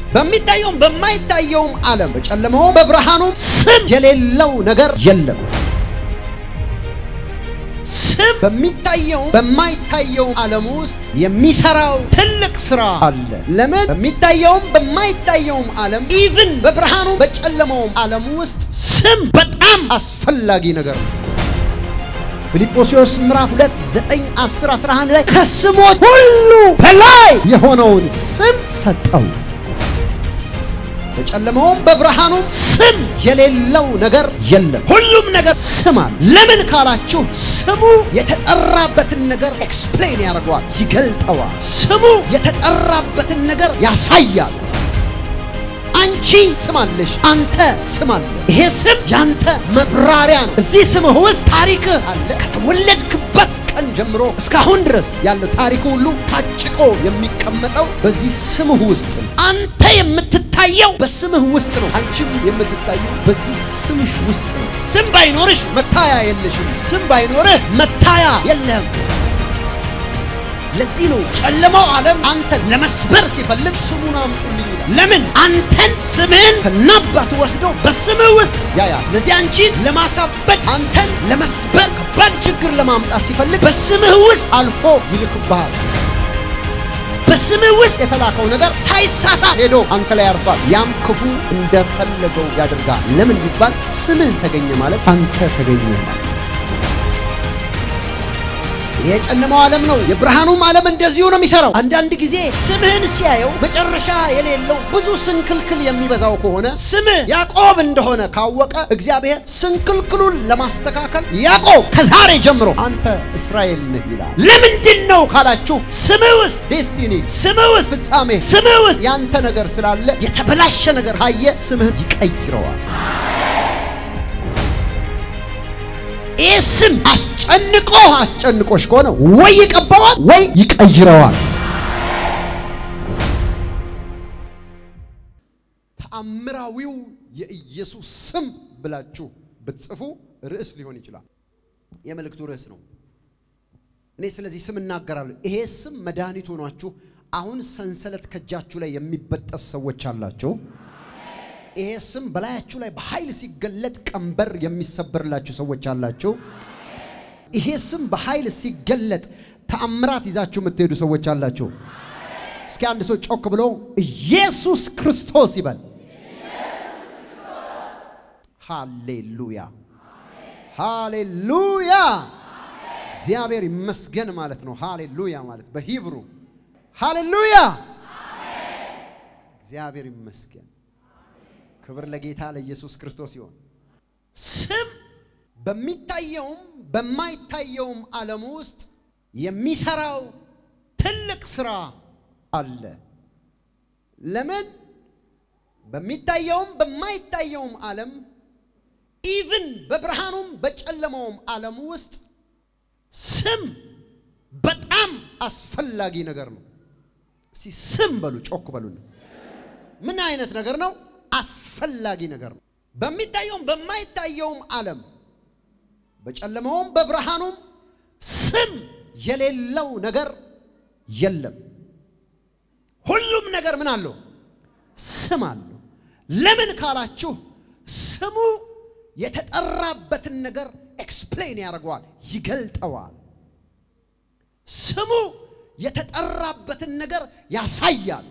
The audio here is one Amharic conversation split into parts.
በሚታየውም በማይታየውም ዓለም በጨለማውም በብርሃኑም ስም የሌለው ነገር የለም። ስም በሚታየው በማይታየው ዓለም ውስጥ የሚሰራው ትልቅ ስራ አለ። ለምን? በሚታየውም በማይታየውም ዓለም ኢቭን በብርሃኑ በጨለማውም ዓለም ውስጥ ስም በጣም አስፈላጊ ነገር ነው። ፊልጵስዩስ ምዕራፍ 2 9 10 11 ላይ ከስሞች ሁሉ በላይ የሆነውን ስም ሰጠው። በጨለማውም በብርሃኑም ስም የሌለው ነገር የለም። ሁሉም ነገር ስም አለ። ለምን ካላችሁ ስሙ የተጠራበትን ነገር ኤክስፕሌን ያደርገዋል፣ ይገልጠዋል። ስሙ የተጠራበትን ነገር ያሳያል። አንቺ ስም አለሽ፣ አንተ ስም አለ። ይሄ ስም ያንተ መብራሪያ ነው። እዚህ ስምህ ውስጥ ታሪክህ አለ። ከተወለድክበት ቀን ጀምሮ እስካሁን ድረስ ያለው ታሪክ ሁሉ ታጭቆ የሚቀመጠው በዚህ ስምህ ውስጥ ነው። አንተ የምትታየው በስምህ ውስጥ ነው። አንቺም የምትታየው በዚህ ስምሽ ውስጥ ነው። ስም ባይኖርሽ መታያ የለሽም። ስም ባይኖርህ መታያ የለህም። ለዚህ ነው ጨለማው ዓለም አንተን ለመስበር ሲፈልግ ስሙን አምጡልኝ ይላል። ለምን? አንተን ስምህን ከናባቱ ወስዶ በስምህ ውስጥ ያያል። ስለዚህ አንቺን ለማሳበድ አንተን ለመስበር ከባድ ችግር ለማምጣት ሲፈልግ በስምህ ውስጥ አልፎ ይልክብሃል። በስምህ ውስጥ የተላከው ነገር ሳይሳሳት ሄዶ አንተ ላይ ያርፋል። ያም ክፉ እንደፈለገው ያደርጋል። ለምን ቢባል ስምህ ተገኘ ማለት አንተ ተገኘ ማለት የጨለማው ዓለም ነው። የብርሃኑም ዓለም እንደዚሁ ነው የሚሰራው። አንዳንድ ጊዜ ስምህን ሲያየው መጨረሻ የሌለው ብዙ ስንክልክል የሚበዛው ከሆነ ስምህ ያዕቆብ እንደሆነ ካወቀ እግዚአብሔር ስንክልክሉን ለማስተካከል ያዕቆብ ከዛሬ ጀምሮ አንተ እስራኤል ነህ ይላል። ለምንድን ነው ካላችሁ ስምህ ውስጥ ዴስቲኒ፣ ስምህ ውስጥ ፍጻሜ፣ ስምህ ውስጥ ያንተ ነገር ስላለ የተበላሸ ነገር ካየ ስምህን ይቀይረዋል። ይህ ስም አስጨንቆ አስጨንቆሽ ከሆነ ወይ ይቀባዋል ወይ ይቀይረዋል። ተአምራዊው የኢየሱስ ስም ብላችሁ ብትጽፉ ርዕስ ሊሆን ይችላል። የመልእክቱ ርዕስ ነው። እኔ ስለዚህ ስም እናገራለሁ። ይሄ ስም መድኃኒት ሆኗችሁ አሁን ሰንሰለት ከእጃችሁ ላይ የሚበጠስ ሰዎች አላችሁ። ይሄ ስም በላያችሁ ላይ በኃይል ሲገለጥ ቀንበር የሚሰበርላችሁ ሰዎች አላችሁ። ይሄ ስም በኃይል ሲገለጥ ተአምራት ይዛችሁ የምትሄዱ ሰዎች አላችሁ። እስኪ አንድ ሰው ጮክ ብሎ ኢየሱስ ክርስቶስ ይበል። ሃሌሉያ ሃሌሉያ። እግዚአብሔር ይመስገን ማለት ነው። ሃሌሉያ ማለት በሂብሩ ሃሌሉያ። እግዚአብሔር ይመስገን። ክብር ለጌታ ለኢየሱስ ክርስቶስ ይሆን። ስም በሚታየውም በማይታየውም ዓለም ውስጥ የሚሰራው ትልቅ ስራ አለ። ለምን? በሚታየውም በማይታየውም ዓለም ኢቭን በብርሃኑም በጨለማውም ዓለም ውስጥ ስም በጣም አስፈላጊ ነገር ነው። እስቲ ስም በሉ፣ ጮክ በሉ። ምን አይነት ነገር ነው? አስፈላጊ ነገር ነው። በሚታየውም በማይታየውም ዓለም በጨለማውም በብርሃኑም ስም የሌለው ነገር የለም። ሁሉም ነገር ምን አለው? ስም አለው። ለምን ካላችሁ ስሙ የተጠራበትን ነገር ኤክስፕሌን ያደርገዋል፣ ይገልጠዋል። ስሙ የተጠራበትን ነገር ያሳያል።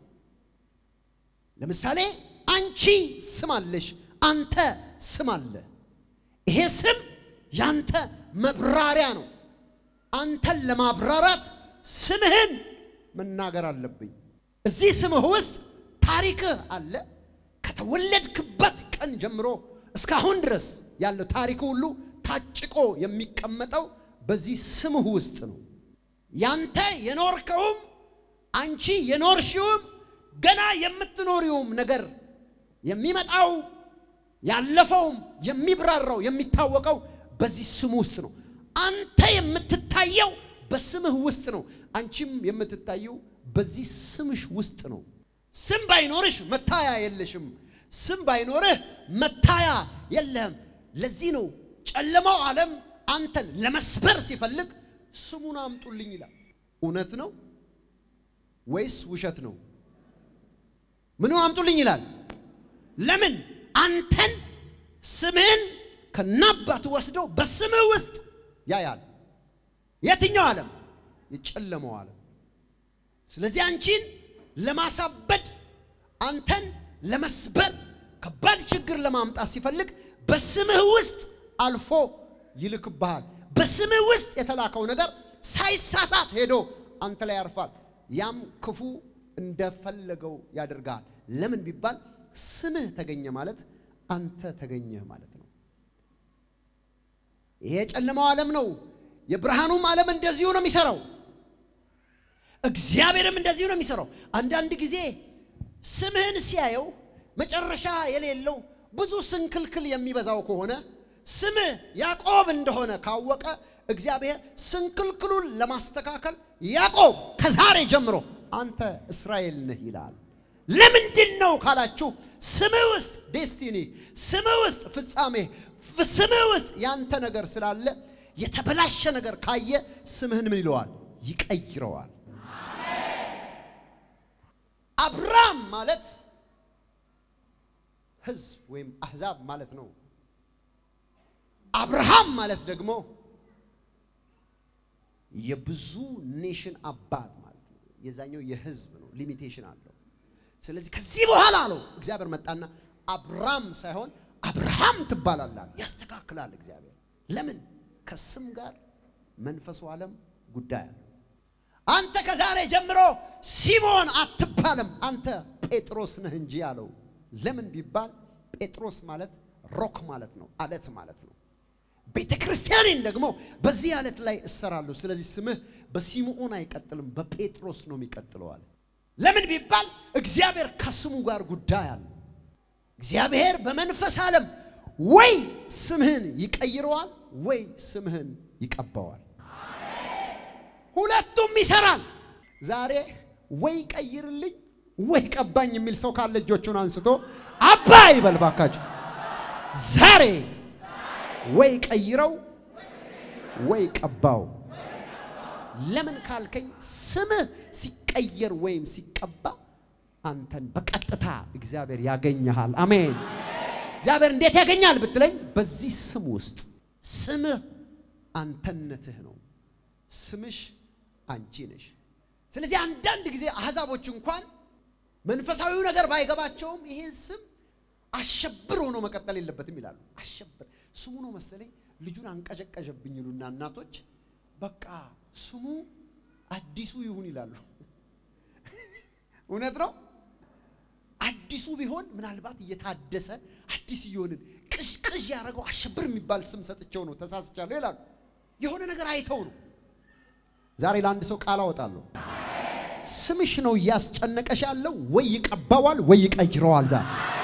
ለምሳሌ አንቺ ስም አለሽ፣ አንተ ስም አለ። ይሄ ስም ያንተ መብራሪያ ነው። አንተን ለማብራራት ስምህን መናገር አለብኝ። እዚህ ስምህ ውስጥ ታሪክህ አለ። ከተወለድክበት ቀን ጀምሮ እስካሁን ድረስ ያለው ታሪክ ሁሉ ታጭቆ የሚቀመጠው በዚህ ስምህ ውስጥ ነው። ያንተ የኖርከውም አንቺ የኖርሽውም ገና የምትኖሪውም ነገር የሚመጣው ያለፈውም የሚብራራው የሚታወቀው በዚህ ስም ውስጥ ነው። አንተ የምትታየው በስምህ ውስጥ ነው። አንቺም የምትታየው በዚህ ስምሽ ውስጥ ነው። ስም ባይኖርሽ መታያ የለሽም። ስም ባይኖርህ መታያ የለህም። ለዚህ ነው ጨለማው ዓለም አንተን ለመስበር ሲፈልግ ስሙን አምጡልኝ ይላል። እውነት ነው ወይስ ውሸት ነው? ምኑ አምጡልኝ ይላል። ለምን አንተን ስምህን ከናባቱ ወስዶ በስምህ ውስጥ ያያል። የትኛው ዓለም? የጨለመው ዓለም። ስለዚህ አንቺን ለማሳበድ አንተን ለመስበር ከባድ ችግር ለማምጣት ሲፈልግ በስምህ ውስጥ አልፎ ይልክብሃል። በስምህ ውስጥ የተላከው ነገር ሳይሳሳት ሄዶ አንተ ላይ ያርፋል። ያም ክፉ እንደፈለገው ያደርጋል። ለምን ቢባል ስምህ ተገኘ ማለት አንተ ተገኘህ ማለት ነው። ይሄ የጨለማው ዓለም ነው። የብርሃኑም ዓለም እንደዚሁ ነው የሚሰራው። እግዚአብሔርም እንደዚሁ ነው የሚሰራው። አንዳንድ ጊዜ ስምህን ሲያየው መጨረሻ የሌለው ብዙ ስንክልክል የሚበዛው ከሆነ ስምህ ያዕቆብ እንደሆነ ካወቀ እግዚአብሔር ስንክልክሉን ለማስተካከል ያዕቆብ ከዛሬ ጀምሮ አንተ እስራኤል ነህ ይላል። ለምንድን ነው ካላችሁ ስምህ ውስጥ ዴስቲኒ፣ ስምህ ውስጥ ፍጻሜ፣ ስምህ ውስጥ ያንተ ነገር ስላለ የተበላሸ ነገር ካየ ስምህን ምን ይለዋል? ይቀይረዋል። አብራም ማለት ሕዝብ ወይም አሕዛብ ማለት ነው። አብርሃም ማለት ደግሞ የብዙ ኔሽን አባት ማለት ነው። የዛኛው የሕዝብ ነው፣ ሊሚቴሽን አለው። ስለዚህ ከዚህ በኋላ አለው እግዚአብሔር መጣና አብራም ሳይሆን አብርሃም ትባላላል። ያስተካክላል እግዚአብሔር። ለምን? ከስም ጋር መንፈሱ ዓለም ጉዳይ አለ። አንተ ከዛሬ ጀምሮ ሲሞን አትባልም፣ አንተ ጴጥሮስ ነህ እንጂ አለው። ለምን ቢባል ጴጥሮስ ማለት ሮክ ማለት ነው፣ አለት ማለት ነው። ቤተ ክርስቲያኔን ደግሞ በዚህ አለት ላይ እሰራለሁ። ስለዚህ ስምህ በሲምዖን አይቀጥልም፣ በጴጥሮስ ነው የሚቀጥለዋል። ለምን ቢባል እግዚአብሔር ከስሙ ጋር ጉዳይ አለ። እግዚአብሔር በመንፈስ ዓለም ወይ ስምህን ይቀይረዋል ወይ ስምህን ይቀባዋል። ሁለቱም ይሰራል። ዛሬ ወይ ቀይርልኝ ወይ ቀባኝ የሚል ሰው ካለ እጆቹን አንስቶ አባ ይበል ባካችሁ። ዛሬ ወይ ቀይረው ወይ ቀባው። ለምን ካልከኝ ስምህ ሲቀየር ወይም ሲቀባ አንተን በቀጥታ እግዚአብሔር ያገኘሃል። አሜን። እግዚአብሔር እንዴት ያገኛል ብትለኝ፣ በዚህ ስም ውስጥ ስምህ አንተነትህ ነው። ስምሽ አንቺ ነሽ። ስለዚህ አንዳንድ ጊዜ አሕዛቦች እንኳን መንፈሳዊው ነገር ባይገባቸውም ይሄን ስም አሸብር ሆኖ መቀጠል የለበትም ይላሉ። አሸብር ስሙ ነው መሰለኝ ልጁን አንቀዠቀዠብኝ ይሉና እናቶች በቃ ስሙ አዲሱ ይሁን ይላሉ። እውነት ነው። አዲሱ ቢሆን ምናልባት እየታደሰ አዲስ እየሆንን ቅዥ ቅዥ ያደረገው አሸብር የሚባል ስም ሰጥቸው ነው ተሳስቻለሁ ይላሉ። የሆነ ነገር አይተው ነው። ዛሬ ለአንድ ሰው ቃል አወጣለሁ። ስምሽ ነው እያስጨነቀሽ ያለው፣ ወይ ይቀባዋል ወይ ይቀይረዋል። ዛሬ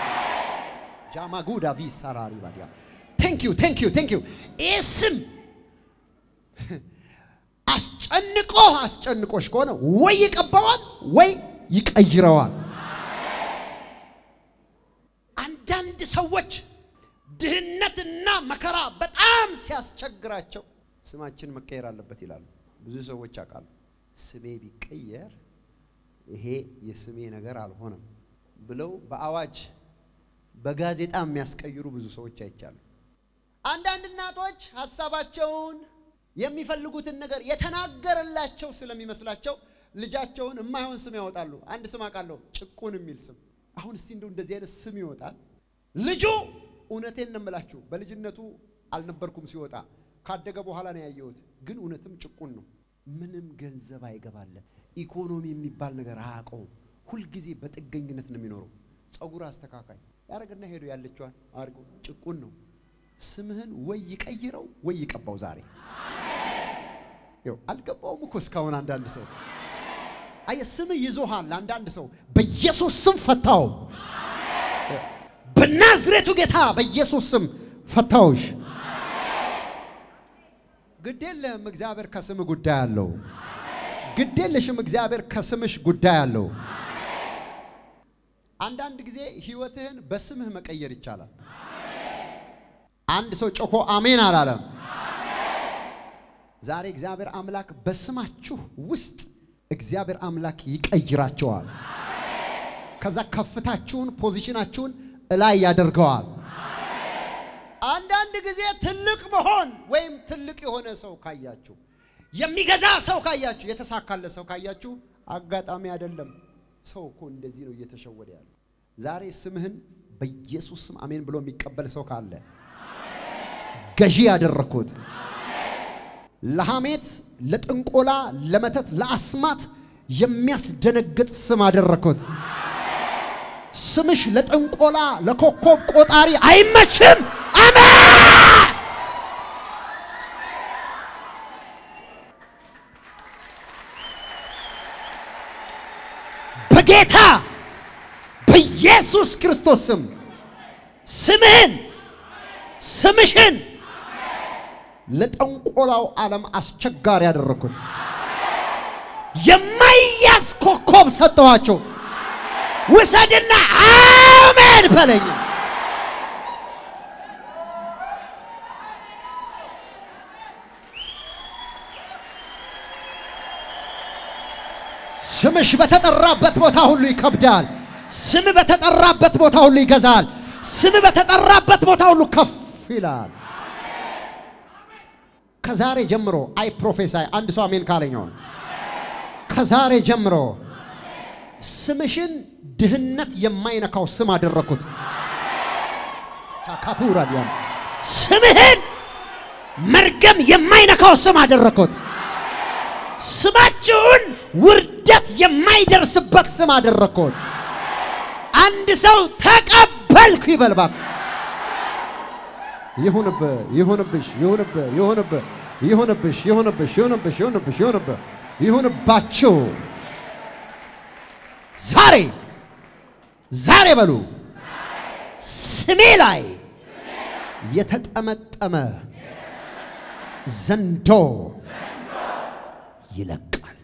ጃማጉዳ ቪሳራሪ ባዲያ ቴንክ ዩ ቴንክ ዩ ቴንክ ዩ። ይህ ስም አስጨንቆ አስጨንቆሽ ከሆነ ወይ ይቀባዋል ወይ ይቀይረዋል። አንዳንድ ሰዎች ድህነትና መከራ በጣም ሲያስቸግራቸው ስማችን መቀየር አለበት ይላሉ። ብዙ ሰዎች አውቃሉ። ስሜ ቢቀየር ይሄ የስሜ ነገር አልሆነም ብለው በአዋጅ በጋዜጣ የሚያስቀይሩ ብዙ ሰዎች አይቻሉ። አንዳንድ እናቶች ሀሳባቸውን የሚፈልጉትን ነገር የተናገረላቸው ስለሚመስላቸው ልጃቸውን የማይሆን ስም ያወጣሉ። አንድ ስም አውቃለሁ፣ ጭቁን የሚል ስም። አሁን እስቲ እንደው እንደዚህ አይነት ስም ይወጣል። ልጁ እውነቴን ነው የምላችሁ፣ በልጅነቱ አልነበርኩም ሲወጣ፣ ካደገ በኋላ ነው ያየሁት። ግን እውነትም ጭቁን ነው። ምንም ገንዘብ አይገባለት፣ ኢኮኖሚ የሚባል ነገር አያውቀውም። ሁልጊዜ በጥገኝነት ነው የሚኖረው። ጸጉር አስተካካይ ያደረግና ሄዶ ያለችዋን አድርጎ ጭቁን ነው። ስምህን ወይ ይቀይረው ወይ ይቀባው። ዛሬ ይኸው አልገባውም እኮ እስካሁን። አንዳንድ ሰው አየህ ስምህ ይዞሃል። አንዳንድ ሰው በኢየሱስ ስም ፈታው፣ በናዝሬቱ ጌታ በኢየሱስ ስም ፈታውሽ። ግድ የለህም እግዚአብሔር ከስምህ ጉዳይ አለው። ግድ የለሽም እግዚአብሔር ከስምሽ ጉዳይ አለው። አንዳንድ ጊዜ ህይወትህን በስምህ መቀየር ይቻላል። አንድ ሰው ጮኮ አሜን አላለም። ዛሬ እግዚአብሔር አምላክ በስማችሁ ውስጥ እግዚአብሔር አምላክ ይቀይራቸዋል። ከዛ ከፍታችሁን ፖዚሽናችሁን እላይ ያደርገዋል። አንዳንድ ጊዜ ትልቅ መሆን ወይም ትልቅ የሆነ ሰው ካያችሁ፣ የሚገዛ ሰው ካያችሁ፣ የተሳካለ ሰው ካያችሁ አጋጣሚ አይደለም። ሰው እኮ እንደዚህ ነው እየተሸወደ ያለ። ዛሬ ስምህን በኢየሱስ ስም አሜን ብሎ የሚቀበል ሰው ካለ ገዢ ያደረግኩት ለሐሜት፣ ለጥንቆላ፣ ለመተት፣ ለአስማት የሚያስደነግጥ ስም አደረግኩት። ስምሽ ለጥንቆላ ለኮከብ ቆጣሪ አይመችም። አሜን። በጌታ በኢየሱስ ክርስቶስ ስም ስምህን ስምሽን ለጠንቆላው ዓለም አስቸጋሪ ያደረግኩት የማይያዝ ኮከብ ሰጠኋቸው። ውሰድና አሜን በለኝ። ስምሽ በተጠራበት ቦታ ሁሉ ይከብዳል። ስም በተጠራበት ቦታ ሁሉ ይገዛል። ስም በተጠራበት ቦታ ሁሉ ከፍ ይላል። ከዛሬ ጀምሮ አይ ፕሮፌሳይ አንድ ሰው አሜን ካለኛው ከዛሬ ጀምሮ ስምሽን ድህነት የማይነካው ስም አደረኩት። ቻካፑራ ዲያም ስምህን መርገም የማይነካው ስም አደረኩት። ስማችሁን ውርደት የማይደርስበት ስም አደረኩት። አንድ ሰው ተቀበልኩ ይበልባክ ይሁንብህ፣ ይሁንብሽ፣ ይሁንብህ፣ ይሁንብህ፣ ይሁንብሽ፣ ይሁንብሽ፣ ይሁንብሽ፣ ይሁንብሽ፣ ይሁንብህ፣ ይሁንባችሁ ዛሬ ዛሬ በሉ ስሜ ላይ የተጠመጠመ ዘንዶ ይለቃል።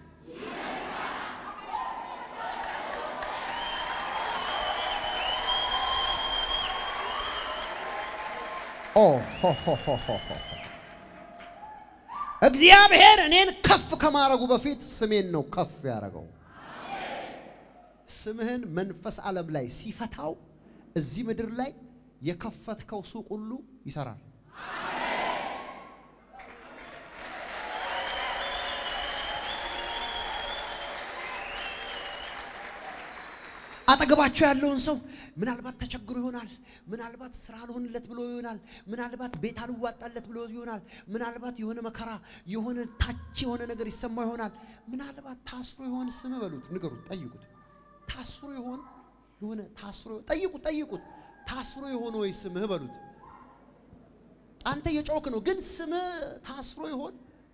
ኦ ሆ ሆ ሆ ሆ ሆ። እግዚአብሔር እኔን ከፍ ከማድረጉ በፊት ስሜን ነው ከፍ ያደረገው። ስምህን መንፈስ ዓለም ላይ ሲፈታው እዚህ ምድር ላይ የከፈትከው ሱቅ ሁሉ ይሰራል። አጠገባቸው ያለውን ሰው ምናልባት ተቸግሮ ይሆናል። ምናልባት ስራ አልሆንለት ብሎ ይሆናል። ምናልባት ቤት አልዋጣለት ብሎ ይሆናል። ምናልባት የሆነ መከራ፣ የሆነ ታች የሆነ ነገር ይሰማ ይሆናል። ምናልባት ታስሮ ይሆን ስም በሉት፣ ንገሩት፣ ጠይቁት። ታስሮ ይሆን የሆነ ታስሮ ጠይቁት፣ ጠይቁት። ታስሮ የሆነ ወይ ስምህ በሉት። አንተ የጮክ ነው፣ ግን ስምህ ታስሮ ይሆን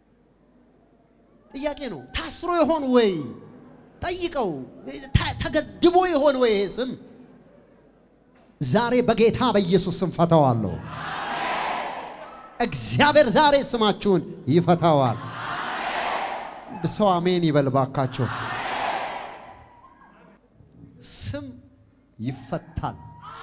ጥያቄ ነው። ታስሮ ይሆን ወይ ጠይቀው። ተገድቦ ይሆን ወይ ይሄ ስም? ዛሬ በጌታ በኢየሱስ ስም ፈታዋለሁ። እግዚአብሔር ዛሬ ስማችሁን ይፈታዋል። አንድ ሰው አሜን ይበል ባካችሁ። ስም ይፈታል።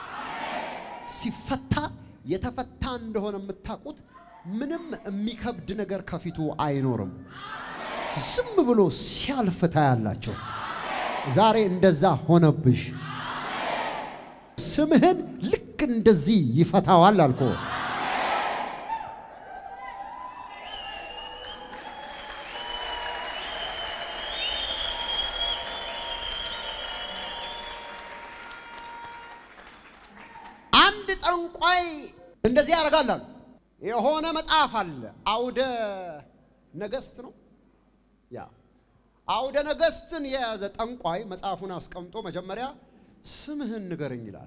ሲፈታ የተፈታ እንደሆነ የምታውቁት ምንም የሚከብድ ነገር ከፊቱ አይኖርም። ዝም ብሎ ሲያልፍ ታያላቸው። ዛሬ እንደዛ ሆነብሽ። ስምህን ልክ እንደዚህ ይፈታዋል አልኮ አንድ ጠንቋይ እንደዚህ ያደርጋል አሉ። የሆነ መጽሐፍ አለ አውደ ነገሥት ነው ያ አውደ ነገሥትን የያዘ ጠንቋይ መጽሐፉን አስቀምጦ መጀመሪያ ስምህን ንገረኝ ይላል።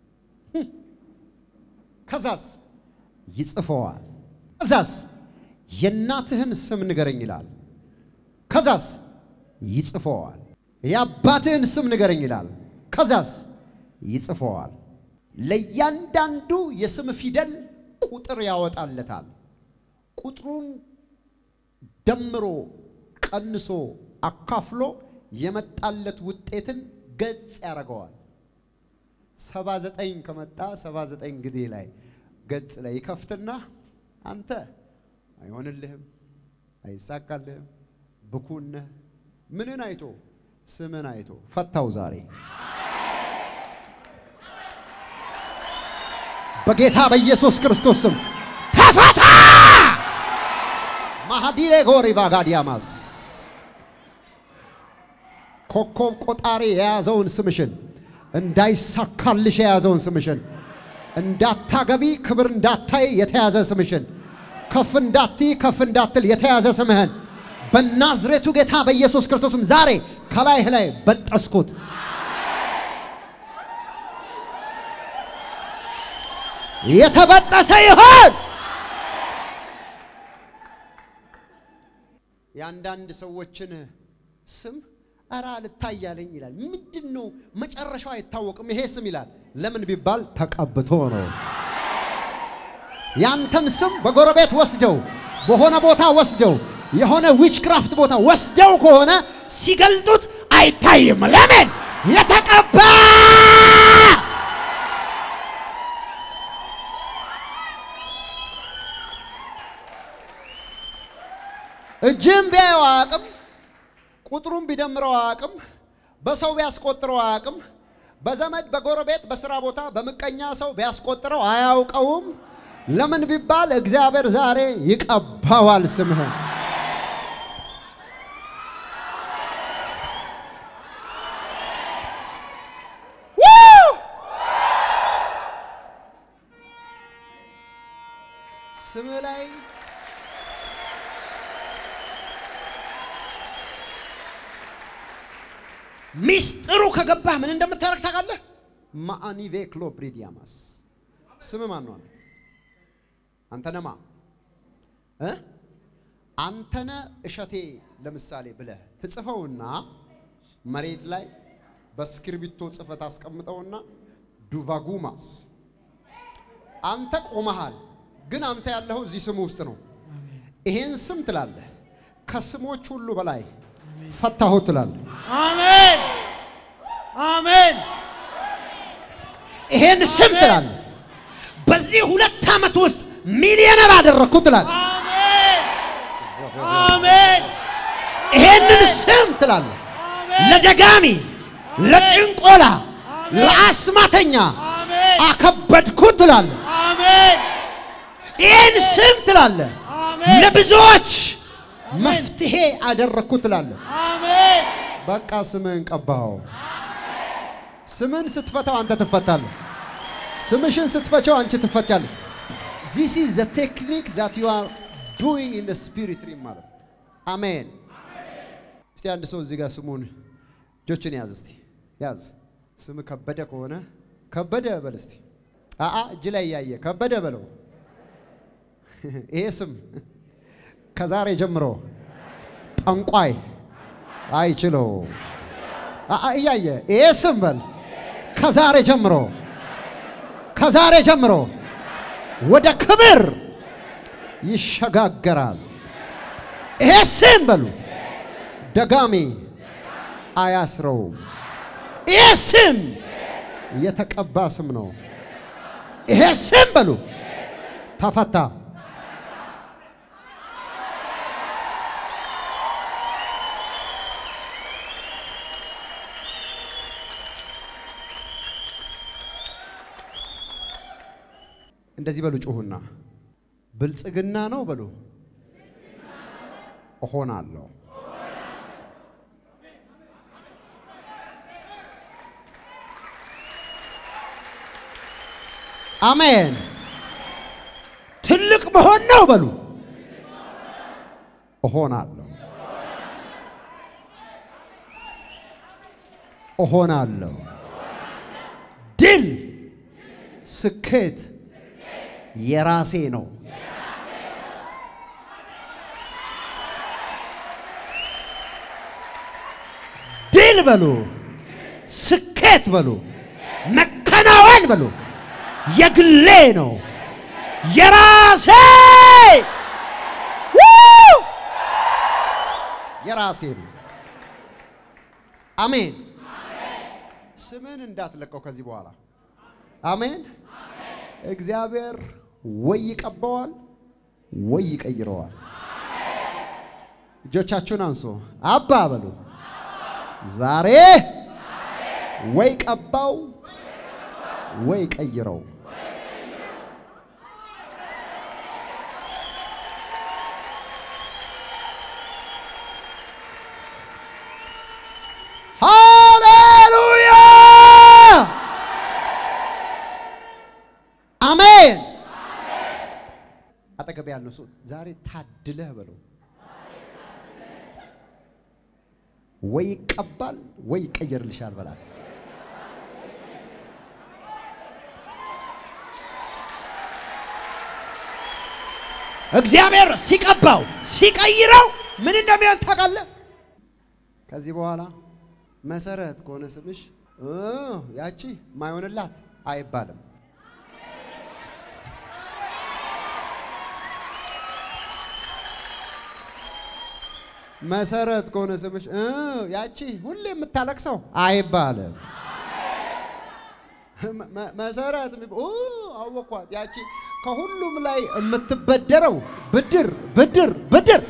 ከዛስ ይጽፈዋል። ከዛስ የእናትህን ስም ንገረኝ ይላል። ከዛስ ይጽፈዋል። የአባትህን ስም ንገረኝ ይላል። ከዛስ ይጽፈዋል። ለእያንዳንዱ የስም ፊደል ቁጥር ያወጣለታል። ቁጥሩን ደምሮ ቀንሶ አካፍሎ የመጣለት ውጤትን ገጽ ያደርገዋል። ሰባ ዘጠኝ ከመጣ ሰባ ዘጠኝ እንግዲህ ላይ ገጽ ላይ ይከፍትና አንተ አይሆንልህም፣ አይሳካልህም፣ ብኩን ነህ። ምንን አይቶ ስምን አይቶ ፈታው። ዛሬ በጌታ በኢየሱስ ክርስቶስ ስም ተፈታ። ማሃዲሬ ጎሪ ባጋዲያማስ ኮከብ ቆጣሪ የያዘውን ስምሽን እንዳይሳካልሽ የያዘውን ስምሽን እንዳታገቢ ክብር እንዳታይ የተያዘ ስምሽን ከፍ እንዳትይ ከፍ እንዳትል የተያዘ ስምህን በናዝሬቱ ጌታ በኢየሱስ ክርስቶስም ዛሬ ከላይህ ላይ በጠስኩት። የተበጠሰ ይሆን። የአንዳንድ ሰዎችን ስም እራ ልታያለኝ ይላል። ምንድን ነው መጨረሻው አይታወቅም። ይሄ ስም ይላል። ለምን ቢባል ተቀብቶ ነው። ያንተን ስም በጎረቤት ወስደው በሆነ ቦታ ወስደው የሆነ ዊችክራፍት ቦታ ወስደው ከሆነ ሲገልጡት አይታይም። ለምን የተቀባ እጅም ቢያየው አያውቅም። ቁጥሩን ቢደምረው አያውቅም። በሰው ቢያስቆጥረው አያውቅም። በዘመድ በጎረቤት በስራ ቦታ በምቀኛ ሰው ቢያስቆጥረው አያውቀውም። ለምን ቢባል እግዚአብሔር ዛሬ ይቀባዋል ስምህን። ስምህ ላይ ሚስጥሩ ከገባህ ምን እንደምታደርግ ታውቃለህ? ማአኒቬ ክሎብሪዲያማስ ስም ማን ነው? አንተነማ እ አንተነ እሸቴ ለምሳሌ ብለህ ትጽፈውና መሬት ላይ በእስክርቢቶ ጽፈት አስቀምጠውና ዱቫጉማስ አንተ ቆመሃል፣ ግን አንተ ያለኸው እዚህ ስሙ ውስጥ ነው። ይሄን ስም ትላለህ፣ ከስሞች ሁሉ በላይ ፈታሁት ትላለህ። አሜን አሜን። ይሄን ስም ትላለህ፣ በዚህ ሁለት ዓመት ውስጥ ሚሊዮነር አደረግኩት ትላለህ። አሜን አሜን ይሄንን ስም ትላለህ፣ ለደጋሚ፣ ለጥንቆላ፣ ለአስማተኛ አሜን አከበድኩት ትላለህ። አሜን ይህን ስም ትላለህ፣ አሜን ለብዙዎች መፍትሄ አደረግኩት ትላለህ። አሜን በቃ ስምህን ቀባኸው። ስምን ስትፈታው አንተ ትፈታለህ። ስምሽን ስትፈቸው አንቺ ትፈቻለሽ። ዚስ ኢዝ ዘ ቴክኒክ ዛት ዩ አር ዱይንግ ኢን ስፒሪት ሪም ማለት ነው። አሜን። እስቲ አንድ ሰው እዚህ ጋር ስሙን እጆችን ያዝ እስቲ ያዝ። ስም ከበደ ከሆነ ከበደ በል እስቲ። አአ እጅ ላይ እያየ ከበደ በለው። ይሄ ስም ከዛሬ ጀምሮ ጠንቋይ አይችለው አአ እያየ ይሄ ስም በል ከዛሬ ጀምሮ ከዛሬ ጀምሮ ወደ ክብር ይሸጋገራል። ይሄ ስም በሉ ደጋሚ አያስረውም። ይሄ ስም የተቀባ ስም ነው። ይሄ ስም በሉ ተፈታ። እንደዚህ በሉ ጩሁና፣ ብልጽግና ነው በሉ እሆናለሁ። አሜን። ትልቅ መሆን ነው በሉ እሆናለሁ፣ እሆናለሁ። ድል ስኬት የራሴ ነው። ድል በሉ፣ ስኬት በሉ፣ መከናወን በሉ፣ የግሌ ነው፣ የራሴ ው! የራሴ ነው። አሜን። ስምን እንዳትለቀው ከዚህ በኋላ አሜን። እግዚአብሔር ወይ ይቀባዋል ወይ ይቀይረዋል። እጆቻችሁን አንሶ አባ በሉ። ዛሬ ወይ ቀባው ወይ ቀይረው። አጠገብ ያለው ሰው ዛሬ ታድለህ በለው። ወይ ይቀባል ወይ ይቀየርልሻል በላት። እግዚአብሔር ሲቀባው ሲቀይረው ምን እንደሚሆን ታውቃለህ? ከዚህ በኋላ መሰረት ከሆነ ስምሽ እ ያቺ ማይሆንላት አይባልም። መሰረት ከሆነ ስምሽ እ ያቺ ሁሌ የምታለቅሰው አይባልም። መ- መሰረት የሚባ- ኦ አወኳት። ያቺ ከሁሉም ላይ የምትበደረው ብድር ብድር ብድር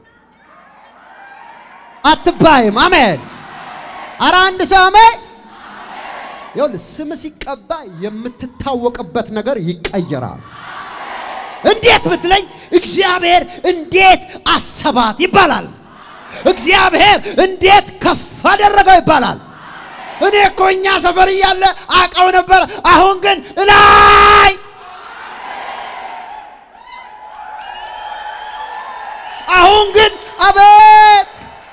አትባይም። አሜን። አረ አንድ ሰው አሜን። ይኸውልህ ስም ሲቀባ የምትታወቅበት ነገር ይቀየራል። እንዴት ብትለኝ እግዚአብሔር እንዴት አሰባት ይባላል። እግዚአብሔር እንዴት ከፍ አደረገው ይባላል። እኔ እኮ እኛ ሰፈር እያለ አውቀው ነበር፣ አሁን ግን እላይ አሁን ግን አቤት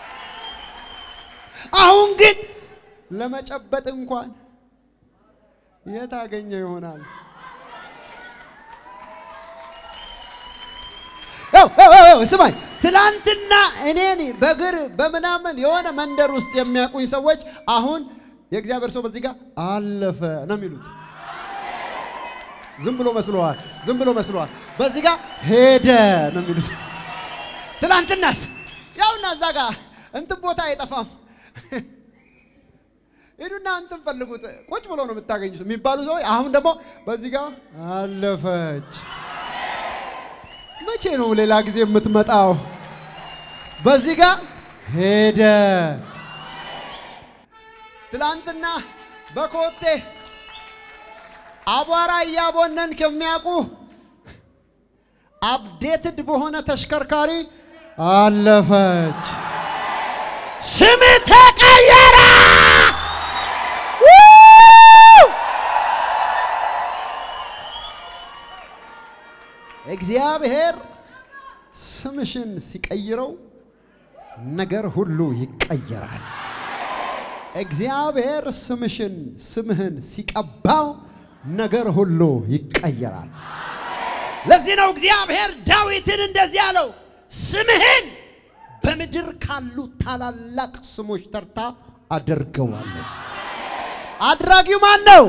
አሁን ግን ለመጨበጥ እንኳን የት አገኘ ይሆናል? ያው ያው ያው ያው ስማኝ፣ ትላንትና እኔን በእግር በምናምን የሆነ መንደር ውስጥ የሚያውቁኝ ሰዎች አሁን የእግዚአብሔር ሰው በዚህ ጋር አለፈ ነው የሚሉት። ዝም ብሎ መስለዋል፣ ዝም ብሎ መስለዋል። በዚህ ጋር ሄደ ነው የሚሉት። ትላንትናስ ያውና እዛ ጋር እንትን ቦታ አይጠፋም። ሂዱና እንትን ፈልጉት፣ ቁጭ ብሎ ነው የምታገኙት የሚባሉ ሰዎች አሁን ደግሞ በዚህ ጋር አለፈች። መቼ ነው ሌላ ጊዜ የምትመጣው? በዚህ ጋር ሄደ። ትላንትና በኮቴ አቧራ እያቦነን ከሚያውቁ አፕዴትድ በሆነ ተሽከርካሪ አለፈች። ስም ተቀየረ። እግዚአብሔር ስምሽን ሲቀይረው ነገር ሁሉ ይቀየራል። እግዚአብሔር ስምሽን ስምህን ሲቀባው ነገር ሁሉ ይቀየራል። ለዚህ ነው እግዚአብሔር ዳዊትን እንደዚህ አለው፣ ስምህን በምድር ካሉ ታላላቅ ስሞች ተርታ አደርገዋለሁ። አድራጊው ማን ነው?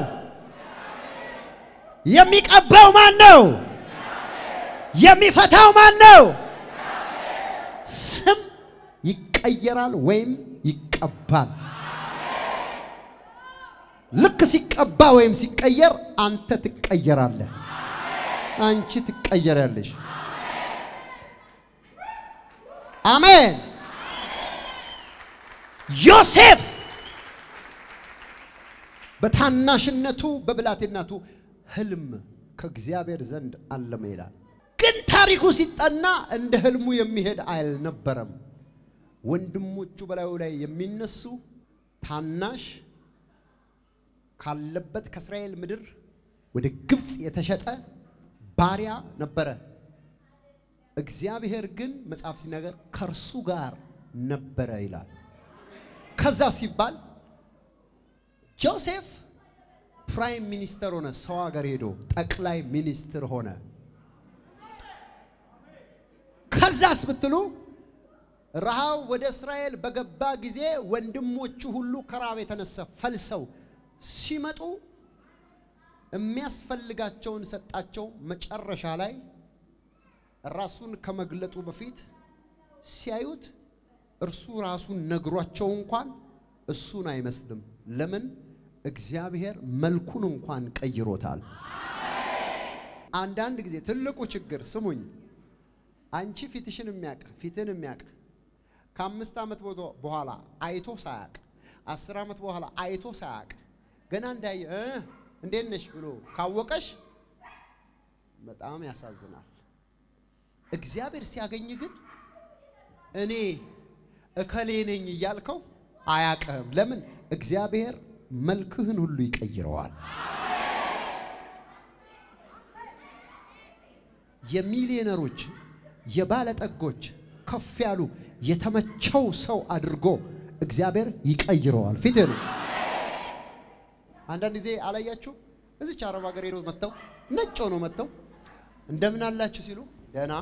የሚቀባው ማን ነው? የሚፈታው ማን ነው? ስም ይቀየራል ወይም ይቀባል። ልክ ሲቀባ ወይም ሲቀየር አንተ ትቀየራለህ፣ አንቺ ትቀየራለሽ። አሜን። ዮሴፍ በታናሽነቱ በብላቴናቱ ህልም ከእግዚአብሔር ዘንድ አለመ ይላል። ግን ታሪኩ ሲጠና እንደ ህልሙ የሚሄድ አልነበረም። ወንድሞቹ በላዩ ላይ የሚነሱ ታናሽ ካለበት ከእስራኤል ምድር ወደ ግብፅ የተሸጠ ባሪያ ነበረ። እግዚአብሔር ግን መጽሐፍ ሲናገር ከእርሱ ጋር ነበረ ይላል። ከዛ ሲባል ጆሴፍ ፕራይም ሚኒስተር ሆነ። ሰው ሀገር ሄዶ ጠቅላይ ሚኒስትር ሆነ። ከዛስ ብትሉ ረሃብ ወደ እስራኤል በገባ ጊዜ ወንድሞቹ ሁሉ ከራብ የተነሳ ፈልሰው ሲመጡ የሚያስፈልጋቸውን ሰጣቸው። መጨረሻ ላይ ራሱን ከመግለጡ በፊት ሲያዩት እርሱ ራሱን ነግሯቸው እንኳን እሱን አይመስልም። ለምን? እግዚአብሔር መልኩን እንኳን ቀይሮታል። አንዳንድ ጊዜ ትልቁ ችግር ስሙኝ፣ አንቺ ፊትሽን የሚያቅ ፊትን የሚያቅ ከአምስት ዓመት ቦቶ- በኋላ አይቶ ሳያቅ አስር ዓመት በኋላ አይቶ ሳያቅ ገና እንዳየ እ እንዴት ነሽ ብሎ ካወቀሽ በጣም ያሳዝናል። እግዚአብሔር ሲያገኝ ግን እኔ እከሌ ነኝ እያልከው አያቅህም። ለምን? እግዚአብሔር መልክህን ሁሉ ይቀይረዋል። የሚሊዮነሮች የባለጠጎች ከፍ ያሉ የተመቸው ሰው አድርጎ እግዚአብሔር ይቀይረዋል። ፊት ነው። አንዳንድ ጊዜ አላያችሁ? እዚች አረብ ሀገር ሄደው መጥተው ነጭ ሆነው መጥተው እንደምን አላችሁ ሲሉ ደህና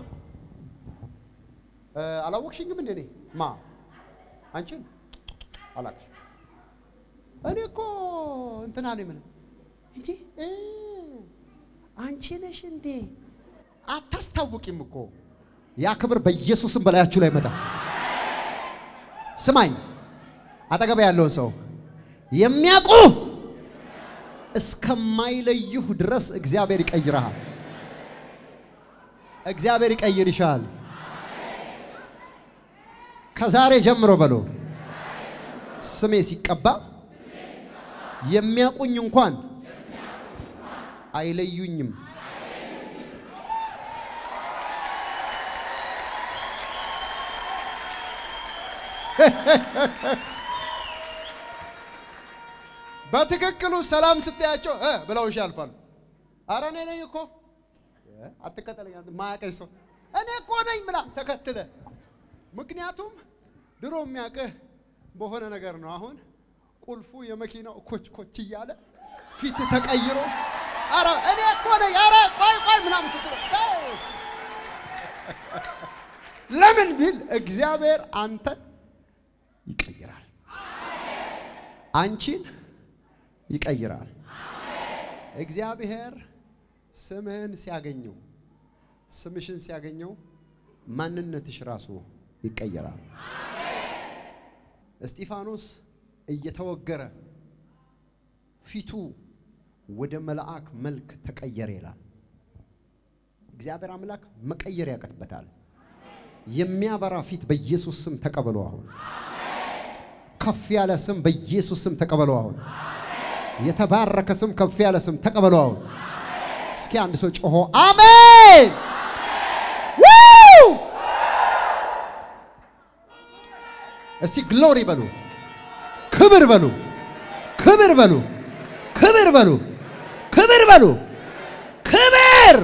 እ፣ አላወቅሽኝም እንደ እኔ ማ አንቺን አላቅሽ እኔ እኮ እንትና ነኝ ምን እንዴ እ፣ አንቺ ነሽ እንዴ አታስታውቂም እኮ ያ ክብር በኢየሱስም በላያችሁ ላይ መጣ ስማኝ አጠገብ ያለውን ሰው የሚያውቁ እስከማይለዩህ ድረስ እግዚአብሔር ይቀይርሃል እግዚአብሔር ይቀይርሻል ከዛሬ ጀምሮ በሎ ስሜ ሲቀባ የሚያውቁኝ እንኳን አይለዩኝም። በትክክሉ ሰላም ስትያቸው እ ብለውሽ ያልፋሉ። አረ እኔ ነኝ እኮ እ፣ አትከተለኝ አንተ ማያውቀኝ ሰው እኔ እኮ ነኝ ምና ተከትለ ምክንያቱም ድሮ የሚያውቅህ በሆነ ነገር ነው። አሁን ቁልፉ የመኪናው ኮች ኮች እያለ ፊት ተቀይሮ አረ እኔ እኮ ነኝ አረ ቆይ ቆይ ምናምን ስትለው እ፣ ለምን ቢል እግዚአብሔር አንተን ይቀይራል፣ አንቺን ይቀይራል። እግዚአብሔር ስምህን ሲያገኘው ስምሽን ሲያገኘው ማንነትሽ ራሱ ይቀየራል። እስጢፋኖስ እየተወገረ ፊቱ ወደ መልአክ መልክ ተቀየረ ይላል። እግዚአብሔር አምላክ መቀየር ያቀጥበታል። የሚያበራ ፊት በኢየሱስ ስም ተቀበሉ። አሁን ከፍ ያለ ስም በኢየሱስ ስም ተቀበሉ። አሁን የተባረከ ስም ከፍ ያለ ስም ተቀበሉ። አሁን እስኪ አንድ ሰው ጮሆ አሜን ው እስቲ ግሎሪ በሉ፣ ክብር በሉ፣ ክብር በሉ፣ ክብር በሉ፣ ክብር በሉ፣ ክብር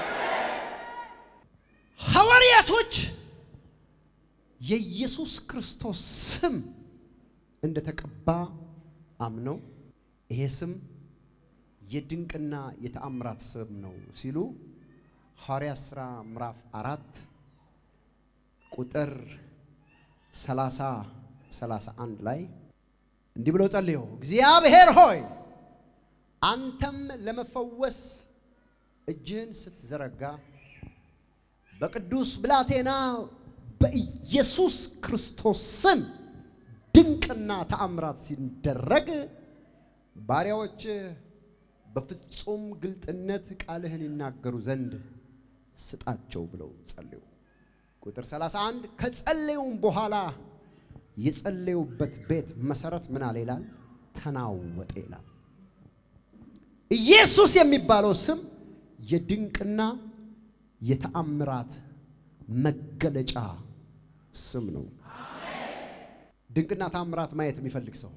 ሐዋርያቶች የኢየሱስ ክርስቶስ ስም እንደተቀባ አምነው ይሄ ስም የድንቅና የተአምራት ስም ነው ሲሉ ሐዋርያት ሥራ ምዕራፍ አራት ቁጥር ሰላሳ ሰላሳ አንድ ላይ እንዲህ ብለው ጸልየው እግዚአብሔር ሆይ አንተም ለመፈወስ እጅህን ስትዘረጋ በቅዱስ ብላቴና በኢየሱስ ክርስቶስ ስም ድንቅና ተአምራት ሲደረግ ባሪያዎች በፍጹም ግልጥነት ቃልህን ይናገሩ ዘንድ ስጣቸው ብለው ጸለዩ። ቁጥር 31 ከጸለዩም በኋላ የጸለዩበት ቤት መሰረት ምን አለ ይላል? ተናወጠ ይላል። ኢየሱስ የሚባለው ስም የድንቅና የተአምራት መገለጫ ስም ነው። ድንቅና ተአምራት ማየት የሚፈልግ ሰው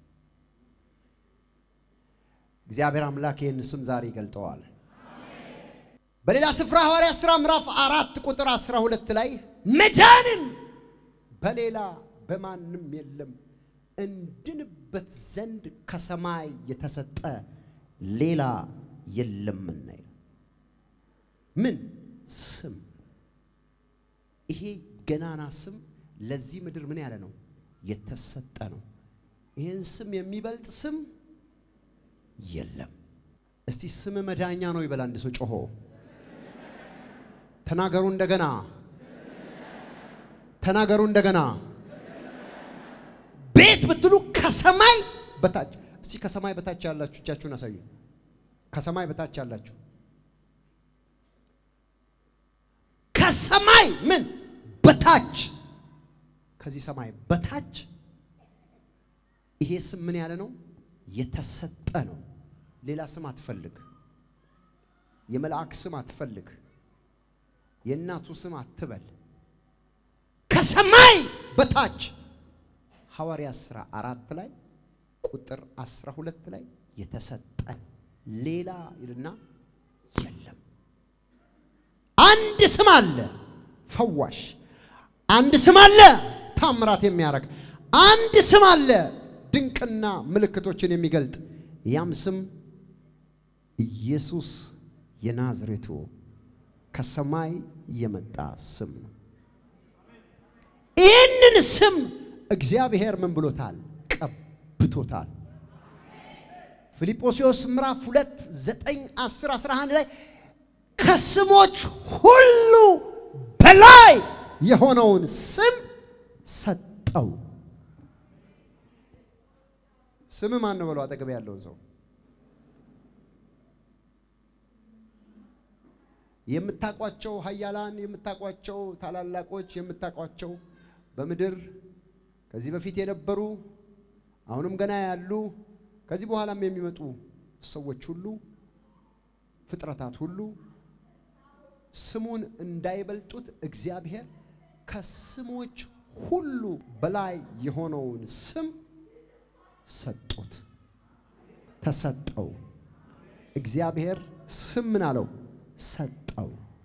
እግዚአብሔር አምላክ ይህን ስም ዛሬ ይገልጠዋል። በሌላ ስፍራ ሐዋርያት ሥራ ምዕራፍ አራት ቁጥር አስራ ሁለት ላይ መዳንን በሌላ በማንም የለም እንድንበት ዘንድ ከሰማይ የተሰጠ ሌላ የለምና ይላል። ምን ስም? ይሄ ገናና ስም ለዚህ ምድር ምን ያለ ነው? የተሰጠ ነው። ይህን ስም የሚበልጥ ስም የለም። እስቲ ስም መዳኛ ነው ይበል አንድ ሰው ጮሆ ተናገሩ እንደገና ተናገሩ እንደገና ቤት ብትሉ ከሰማይ በታች እስቲ ከሰማይ በታች ያላችሁ እጃችሁን አሳዩ ከሰማይ በታች ያላችሁ ከሰማይ ምን በታች ከዚህ ሰማይ በታች ይሄ ስም ምን ያለ ነው የተሰጠ ነው ሌላ ስም አትፈልግ የመልአክ ስም አትፈልግ የእናቱ ስም አትበል ከሰማይ በታች ሐዋርያት ሥራ አራት ላይ ቁጥር አስራ ሁለት ላይ የተሰጠ ሌላ ይልና የለም አንድ ስም አለ ፈዋሽ፣ አንድ ስም አለ ታምራት የሚያደርግ፣ አንድ ስም አለ ድንቅና ምልክቶችን የሚገልጥ ያም ስም ኢየሱስ የናዝሬቱ ከሰማይ የመጣ ስም ነው። ይህንን ስም እግዚአብሔር ምን ብሎታል? ቀብቶታል። ፊልጶስዮስ ምዕራፍ 2 9 10 11 ላይ ከስሞች ሁሉ በላይ የሆነውን ስም ሰጠው። ስም ማን ነው በለው አጠገብ ያለውን ሰው የምታቋቸው ኃያላን የምታቋቸው ታላላቆች የምታቋቸው በምድር ከዚህ በፊት የነበሩ አሁንም ገና ያሉ ከዚህ በኋላም የሚመጡ ሰዎች ሁሉ ፍጥረታት ሁሉ ስሙን እንዳይበልጡት እግዚአብሔር ከስሞች ሁሉ በላይ የሆነውን ስም ሰጡት፣ ተሰጠው። እግዚአብሔር ስም ምን አለው? ሰጠው።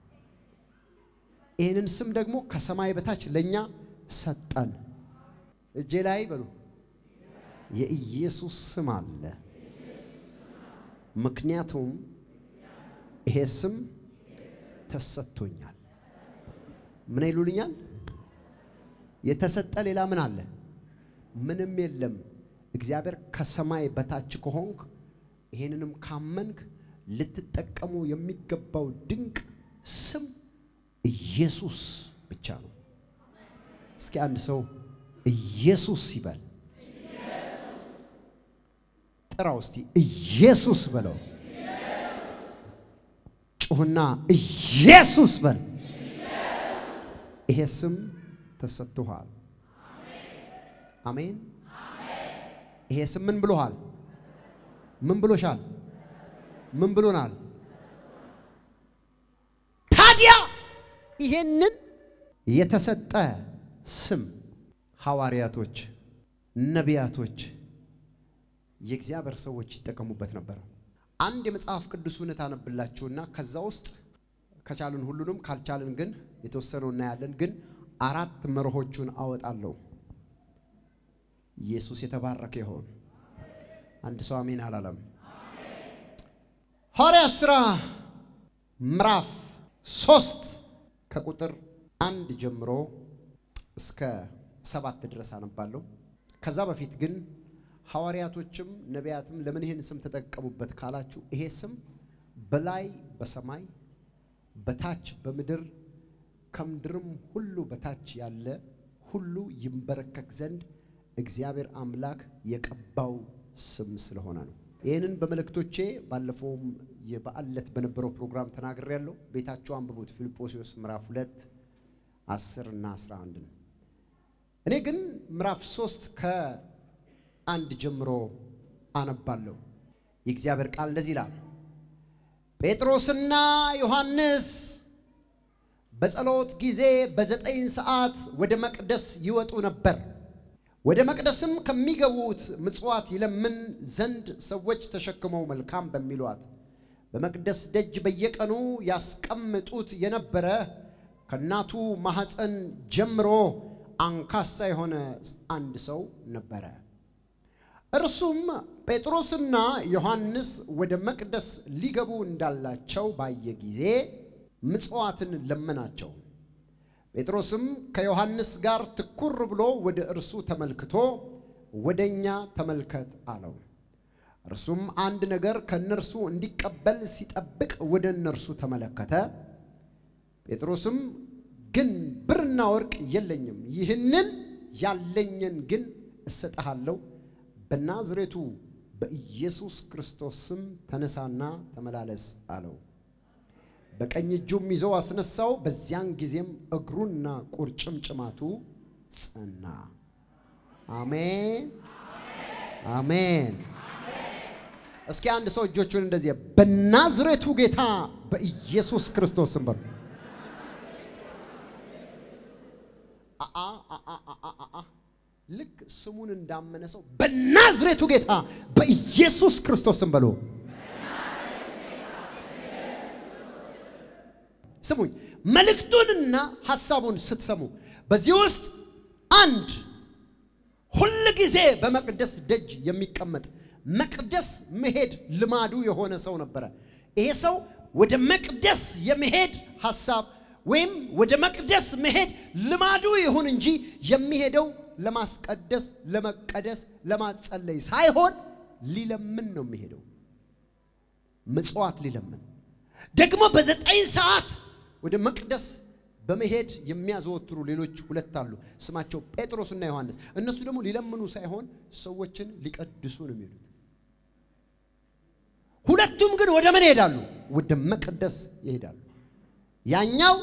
ይህንን ስም ደግሞ ከሰማይ በታች ለእኛ ሰጠን። እጄ ላይ በሉ የኢየሱስ ስም አለ። ምክንያቱም ይሄ ስም ተሰጥቶኛል። ምን ይሉልኛል? የተሰጠ ሌላ ምን አለ? ምንም የለም። እግዚአብሔር ከሰማይ በታች ከሆንክ ይሄንንም ካመንክ ልትጠቀሙ የሚገባው ድንቅ ስም ኢየሱስ ብቻ ነው። እስኪ አንድ ሰው ኢየሱስ ይበል። ጥራው እስቲ ኢየሱስ በለው። ጩህና ኢየሱስ በል። ይሄ ስም ተሰጥቶሃል። አሜን። ይሄ ስም ምን ብሎሃል? ምን ብሎሻል? ምን ብሎናል? ታዲያ ይሄንን የተሰጠ ስም ሐዋርያቶች፣ ነቢያቶች፣ የእግዚአብሔር ሰዎች ይጠቀሙበት ነበር። አንድ የመጽሐፍ ቅዱስ እውነት አነብላችሁና ከዛ ውስጥ ከቻልን ሁሉንም ካልቻልን ግን የተወሰነው እናያለን። ግን አራት መርሆቹን አወጣለሁ። ኢየሱስ የተባረከ ይሆን። አንድ ሰው አሜን አላለም። ሐዋርያት ሥራ ምዕራፍ ሶስት ከቁጥር አንድ ጀምሮ እስከ ሰባት ድረስ አነባለሁ። ከዛ በፊት ግን ሐዋርያቶችም ነቢያትም ለምን ይህን ስም ተጠቀሙበት ካላችሁ ይሄ ስም በላይ በሰማይ በታች በምድር ከምድርም ሁሉ በታች ያለ ሁሉ ይንበረከክ ዘንድ እግዚአብሔር አምላክ የቀባው ስም ስለሆነ ነው። ይህንን በመልእክቶቼ ባለፈውም የበዓል ዕለት በነበረው ፕሮግራም ተናግሬያለሁ። ቤታችሁ አንብቡት። ፊልጶስዮስ ምዕራፍ ሁለት አስር እና አስራ አንድ ነው። እኔ ግን ምዕራፍ ሶስት ከአንድ ጀምሮ አነባለሁ። የእግዚአብሔር ቃል እንደዚህ ይላል። ጴጥሮስና ዮሐንስ በጸሎት ጊዜ በዘጠኝ ሰዓት ወደ መቅደስ ይወጡ ነበር። ወደ መቅደስም ከሚገቡት ምጽዋት ይለምን ዘንድ ሰዎች ተሸክመው መልካም በሚሏት በመቅደስ ደጅ በየቀኑ ያስቀምጡት የነበረ ከእናቱ ማኅፀን ጀምሮ አንካሳ የሆነ አንድ ሰው ነበረ። እርሱም ጴጥሮስና ዮሐንስ ወደ መቅደስ ሊገቡ እንዳላቸው ባየ ጊዜ ምጽዋትን ለመናቸው። ጴጥሮስም ከዮሐንስ ጋር ትኩር ብሎ ወደ እርሱ ተመልክቶ ወደ እኛ ተመልከት አለው። እርሱም አንድ ነገር ከእነርሱ እንዲቀበል ሲጠብቅ ወደ እነርሱ ተመለከተ። ጴጥሮስም ግን ብርና ወርቅ የለኝም፣ ይህንን ያለኝን ግን እሰጥሃለሁ። በናዝሬቱ በኢየሱስ ክርስቶስ ስም ተነሳና ተመላለስ አለው። በቀኝ እጁም ይዞ አስነሳው። በዚያን ጊዜም እግሩና ቁርጭምጭማቱ ጸና። አሜን አሜን። እስኪ አንድ ሰው እጆቹን እንደዚህ በናዝሬቱ ጌታ በኢየሱስ ክርስቶስ ስም በሉ። አአ አአ አአ አአ ልክ ስሙን እንዳመነ ሰው በናዝሬቱ ጌታ በኢየሱስ ክርስቶስ ስም በሉ። ስሙኝ መልእክቱንና ሐሳቡን ስትሰሙ በዚህ ውስጥ አንድ ሁል ጊዜ በመቅደስ ደጅ የሚቀመጥ መቅደስ መሄድ ልማዱ የሆነ ሰው ነበረ። ይሄ ሰው ወደ መቅደስ የመሄድ ሐሳብ ወይም ወደ መቅደስ መሄድ ልማዱ ይሁን እንጂ የሚሄደው ለማስቀደስ፣ ለመቀደስ፣ ለማጸለይ ሳይሆን ሊለምን ነው የሚሄደው። ምጽዋት ሊለምን ደግሞ በዘጠኝ ሰዓት ወደ መቅደስ በመሄድ የሚያዘወትሩ ሌሎች ሁለት አሉ። ስማቸው ጴጥሮስና ዮሐንስ። እነሱ ደግሞ ሊለምኑ ሳይሆን ሰዎችን ሊቀድሱ ነው የሚሄዱት። ሁለቱም ግን ወደ ምን ይሄዳሉ? ወደ መቅደስ ይሄዳሉ። ያኛው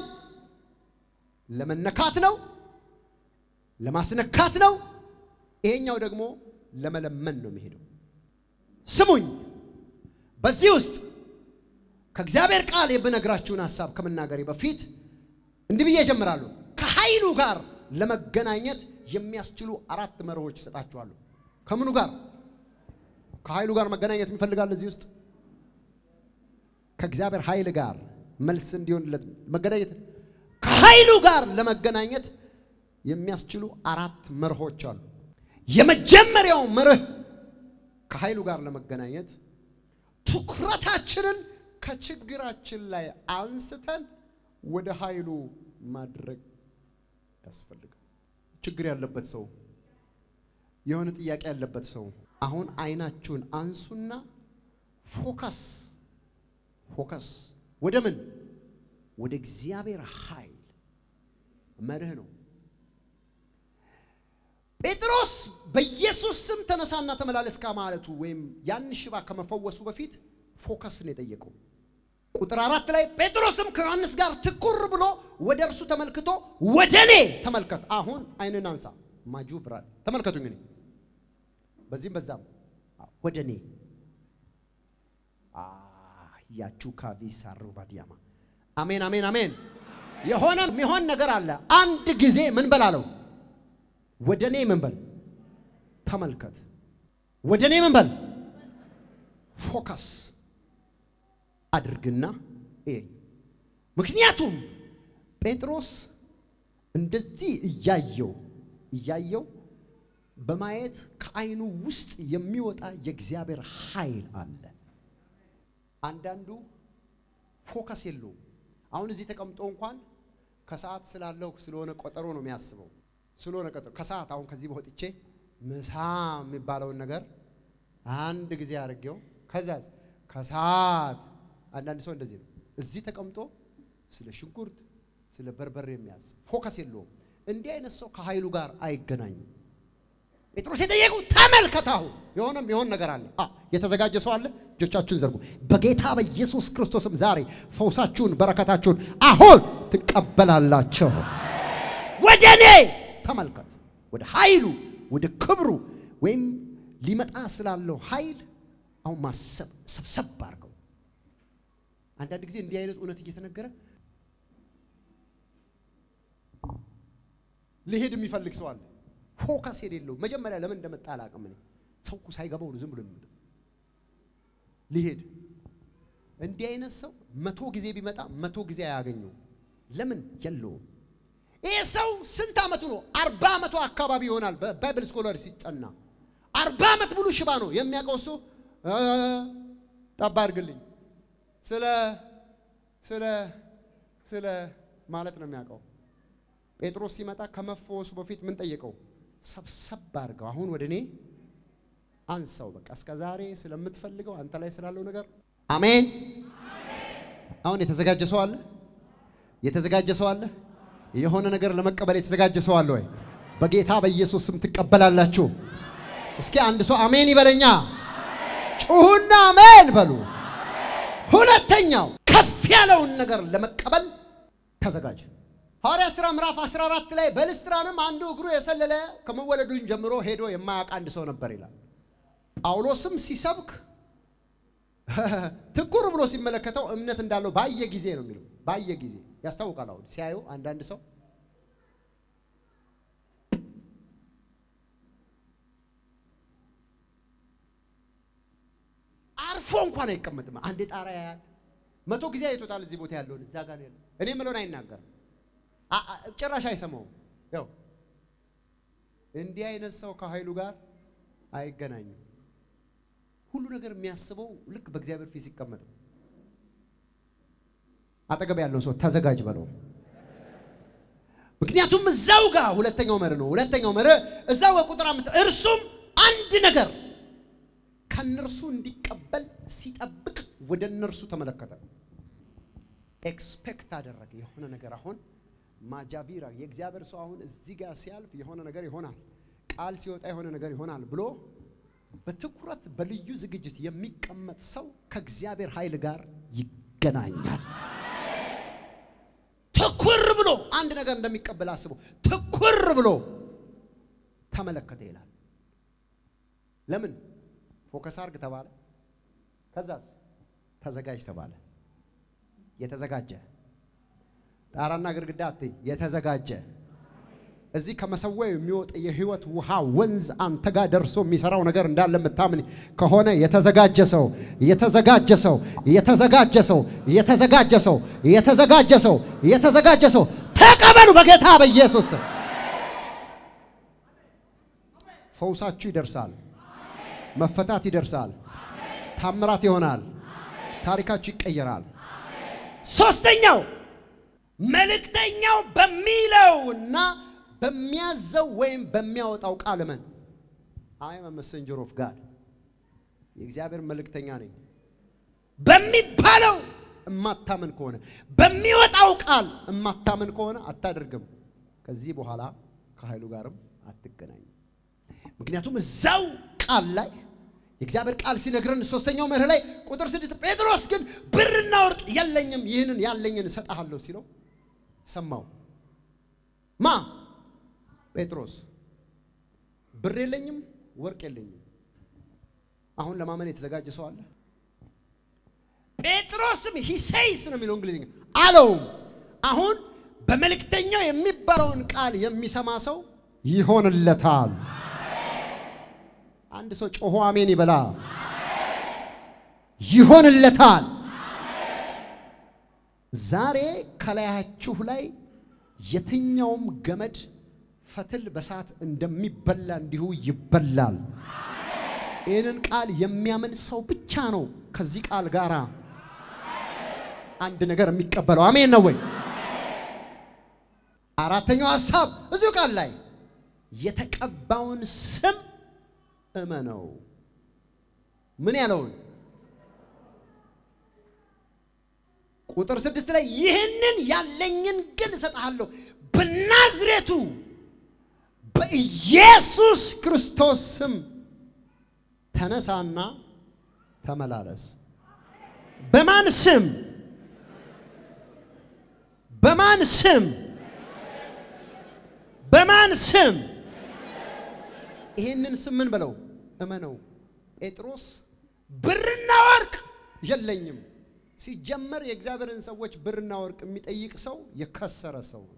ለመነካት ነው፣ ለማስነካት ነው። ይሄኛው ደግሞ ለመለመን ነው የሚሄደው። ስሙኝ፣ በዚህ ውስጥ ከእግዚአብሔር ቃል የምነግራችሁን ሐሳብ ከመናገሬ በፊት እንዲህ ብዬ እጀምራለሁ። ከኃይሉ ጋር ለመገናኘት የሚያስችሉ አራት መርሆች እሰጣችኋለሁ። ከምኑ ጋር? ከኃይሉ ጋር መገናኘት የሚፈልጋል እዚህ ውስጥ ከእግዚአብሔር ኃይል ጋር መልስ እንዲሆንለት መገናኘት ከኃይሉ ጋር ለመገናኘት የሚያስችሉ አራት መርሆች አሉ። የመጀመሪያው መርህ ከኃይሉ ጋር ለመገናኘት ትኩረታችንን ከችግራችን ላይ አንስተን ወደ ኃይሉ ማድረግ ያስፈልጋል። ችግር ያለበት ሰው፣ የሆነ ጥያቄ ያለበት ሰው አሁን አይናችሁን አንሱና ፎከስ ፎከስ ወደ ምን? ወደ እግዚአብሔር ኃይል መርህ ነው። ጴጥሮስ በኢየሱስ ስም ተነሳና ተመላለስ ከማለቱ ወይም ያን ሽባ ከመፈወሱ በፊት ፎከስን የጠየቀው ቁጥር አራት ላይ ጴጥሮስም ከዮሐንስ ጋር ትኩር ብሎ ወደ እርሱ ተመልክቶ ወደ እኔ ተመልከት። አሁን አይንን አንሳ ማጁ ብራል ተመልከቱኝ። እኔ በዚህም በዛም ወደ እኔ ያችሁ ካቪ ሳሩ ባዲያማ አሜን፣ አሜን፣ አሜን። የሆነ የሚሆን ነገር አለ። አንድ ጊዜ ምን በላለው? ወደ እኔ ምን በል ተመልከት። ወደ እኔ ምን በል ፎከስ አድርግና ይሄ ምክንያቱም ጴጥሮስ እንደዚህ እያየው እያየው በማየት ከዓይኑ ውስጥ የሚወጣ የእግዚአብሔር ኃይል አለ። አንዳንዱ ፎከስ የለውም። አሁን እዚህ ተቀምጦ እንኳን ከሰዓት ስላለው ስለሆነ ቆጠሮ ነው የሚያስበው። ስለሆነ ቀጠሮ ከሰዓት አሁን ከዚህ በወጥቼ ምሳ የሚባለውን ነገር አንድ ጊዜ አድርጌው ከዛ ከሰዓት አንዳንድ ሰው እንደዚህ ነው። እዚህ ተቀምጦ ስለ ሽንኩርት፣ ስለ በርበሬ የሚያስብ ፎከስ የለውም። እንዲህ አይነት ሰው ከኃይሉ ጋር አይገናኝም። ጴጥሮስ የጠየቁ ተመልከታሁ የሆነም የሆን ነገር አለ። አ የተዘጋጀ ሰው አለ። እጆቻችሁን ዘርጉ። በጌታ በኢየሱስ ክርስቶስም ዛሬ ፈውሳችሁን፣ በረከታችሁን አሁን ትቀበላላችሁ። ወደ እኔ ተመልከት። ወደ ኃይሉ፣ ወደ ክብሩ ወይም ሊመጣ ስላለው ኃይል አሁን ማሰብ ሰብሰብ አድርገው። አንዳንድ ጊዜ እንዲህ አይነት እውነት እየተነገረ ሊሄድ የሚፈልግ ሰው አለ። ፎከስ የሌለው መጀመሪያ ለምን እንደመጣ አላውቅም። እኔ ሰው እኮ ሳይገባው ነው ዝም ብሎ የሚመጣ ሊሄድ። እንዲህ አይነት ሰው መቶ ጊዜ ቢመጣ መቶ ጊዜ አያገኘው። ለምን የለውም። ይህ ሰው ስንት ዓመቱ ነው? አርባ ዓመቱ አካባቢ ይሆናል። በባይብል ስኮለር ሲጠና አርባ ዓመት ሙሉ ሽባ ነው የሚያውቀው እሱ ጠባ አድርግልኝ ስለ ስለ ስለ ማለት ነው የሚያውቀው። ጴጥሮስ ሲመጣ ከመፈወሱ በፊት ምን ጠየቀው? ሰብሰብ አድርገው አሁን ወደ እኔ አንሳው። በቃ እስከ ዛሬ ስለምትፈልገው አንተ ላይ ስላለው ነገር አሜን። አሁን የተዘጋጀ ሰው አለ? የተዘጋጀ ሰው አለ? የሆነ ነገር ለመቀበል የተዘጋጀ ሰው አለ ወይ? በጌታ በኢየሱስ ስም ትቀበላላችሁ። እስኪ አንድ ሰው አሜን ይበለኛ። ጩሁና አሜን በሉ። ሁለተኛው ከፍ ያለውን ነገር ለመቀበል ተዘጋጅ። ሐዋርያ ሥራ ምዕራፍ 14 ላይ በልስጥራንም አንዱ እግሩ የሰለለ ከመወለዱን ጀምሮ ሄዶ የማያውቅ አንድ ሰው ነበር ይላል። ጳውሎስም ሲሰብክ ትኩር ብሎ ሲመለከተው እምነት እንዳለው ባየ ጊዜ ነው የሚለው። ባየ ጊዜ ያስታውቃል። አሁን ሲያዩ አንዳንድ ሰው አርፎ እንኳን አይቀመጥም። አንዴ ጣራ ያያል፣ መቶ ጊዜ አይቶታል። እዚህ ቦታ ያለውን እዛ ጋር ያለው እኔ የምለውን አይናገርም። አ- አ- ጭራሽ አይሰማውም። ያው እንዲህ አይነት ሰው ከኃይሉ ጋር አይገናኝም። ሁሉ ነገር የሚያስበው ልክ በእግዚአብሔር ፊት ሲቀመጥ ነው። አጠገብ ያለው ሰው ተዘጋጅ በለው። ምክንያቱም እዛው ጋር ሁለተኛው መርህ ነው። ሁለተኛው መርህ እዛው ጋር ቁጥር አምስት እርሱም አንድ ነገር ከእነርሱ እንዲቀበል ሲጠብቅ ወደ እነርሱ ተመለከተ። ኤክስፔክት አደረገ የሆነ ነገር አሁን ማጃቪራ የእግዚአብሔር ሰው አሁን እዚህ ጋር ሲያልፍ የሆነ ነገር ይሆናል፣ ቃል ሲወጣ የሆነ ነገር ይሆናል ብሎ በትኩረት በልዩ ዝግጅት የሚቀመጥ ሰው ከእግዚአብሔር ኃይል ጋር ይገናኛል። ትኩር ብሎ አንድ ነገር እንደሚቀበል አስቦ ትኩር ብሎ ተመለከተ ይላል። ለምን ፎከስ አርግ ተባለ? ከዛስ ተዘጋጅ ተባለ። የተዘጋጀ ጣራና ግድግዳ አትይ፣ የተዘጋጀ እዚህ ከመሰዊያው የሚወጣ የህይወት ውሃ ወንዝ አንተ ጋር ደርሶ የሚሰራው ነገር እንዳለ የምታምን ከሆነ የተዘጋጀ ሰው የተዘጋጀ ሰው የተዘጋጀ ሰው የተዘጋጀ ሰው የተዘጋጀ ሰው የተዘጋጀ ሰው ተቀበሉ በጌታ በኢየሱስ ስም። ፈውሳችሁ ይደርሳል። መፈታት ይደርሳል። ታምራት ይሆናል። ታሪካችሁ ይቀየራል። ሶስተኛው መልእክተኛው በሚለውና በሚያዘው ወይም በሚያወጣው ቃል እመን። አይ አም መሰንጀር ኦፍ ጋድ የእግዚአብሔር መልእክተኛ ነኝ በሚባለው እማታምን ከሆነ በሚወጣው ቃል እማታምን ከሆነ አታደርግም። ከዚህ በኋላ ከኃይሉ ጋርም አትገናኝም። ምክንያቱም እዛው ቃል ላይ የእግዚአብሔር ቃል ሲነግረን ሶስተኛው መርህ ላይ ቁጥር ስድስት ጴጥሮስ ግን ብርና ወርቅ የለኝም፣ ይህንን ያለኝን እሰጥሃለሁ ሲለው ሰማው። ማ ጴጥሮስ ብር የለኝም፣ ወርቅ የለኝም። አሁን ለማመን የተዘጋጀ ሰው አለ? ጴጥሮስም ሂሴይስ ነው የሚለው እንግሊዝኛ አለውም። አሁን በመልእክተኛው የሚባለውን ቃል የሚሰማ ሰው ይሆንለታል። አንድ ሰው ጮሆ አሜን ይበላ። ይሆንለታል። ዛሬ ከላያችሁ ላይ የትኛውም ገመድ ፈትል በሳት እንደሚበላ እንዲሁ ይበላል። ይህንን ቃል የሚያምን ሰው ብቻ ነው ከዚህ ቃል ጋር አንድ ነገር የሚቀበለው። አሜን ነው ወይ? አራተኛው ሐሳብ እዚሁ ቃል ላይ የተቀባውን ስም እመነው። ምን ያለውን ቁጥር ስድስት ላይ ይህንን ያለኝን ግን እሰጥሃለሁ በናዝሬቱ በኢየሱስ ክርስቶስ ስም ተነሳና ተመላለስ። በማን ስም? በማን ስም? በማን ስም? ይሄንን ስም ምን በለው እመነው። ጴጥሮስ ብርና ወርቅ የለኝም። ሲጀመር የእግዚአብሔርን ሰዎች ብርና ወርቅ የሚጠይቅ ሰው የከሰረ ሰው ነው።